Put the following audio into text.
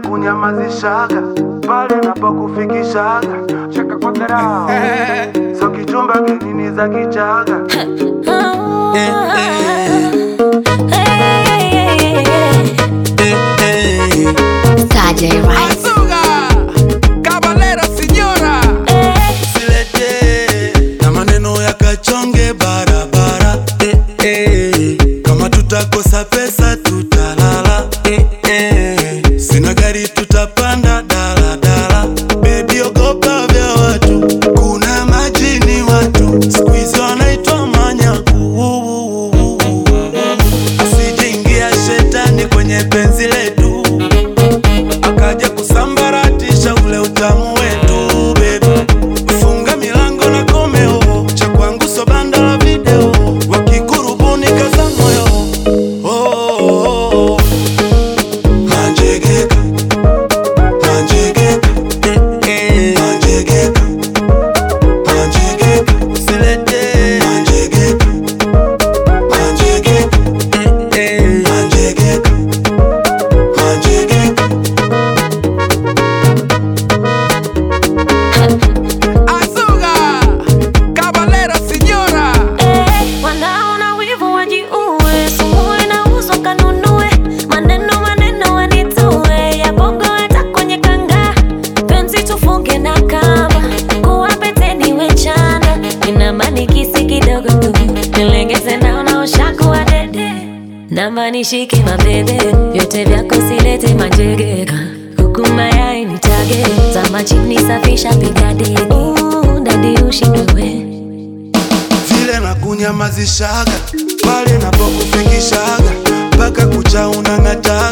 nakunyamazishaga pale napokufikishaga chaka kwa dharau so kichumba kinini za kichaga Saturday Rice. Azuga, Caballero, señora. Silete na maneno ya kachonge barabara eh, eh. Kama tutakosa pesa tutalala eh, eh. Sina gari tutapanda daladala Baby ogopa vya watu kuna majini watu siku hizi wanaitwa manyaku Asijeingia shetani kwenye penzi letu akaja kusambaratisha ule utamu wetu baby. Funga milango na komeo, cha kwangu so banda la video, wakikurubuni kaza moyo oh, oh, oh. Manjegeka, manjegeka, eh, eh. Manjegeka, manjegeka, usilete manjegeka, manjegeka, eh, eh. Manjegeka, manjegeka. Azuga, Caballero, señora. Wanaona wivu wajiue, sumu inauzwa kanunue, maneno maneno wanitue, ya bongo hata kwenye kanga, penzi tufunge na kamba, kuwa peteni wechana, ina manikisi kidogo tu, nilengeze naona ushakuwa dede, namba nishike mabebe, vyote vyako silete majegeka, kuku mayai nitage, zama chini safisha piga deni, Uh, dadi ushindwe we vile na kunyamazishaga pale napokufikishaga mpaka kucha unang'ata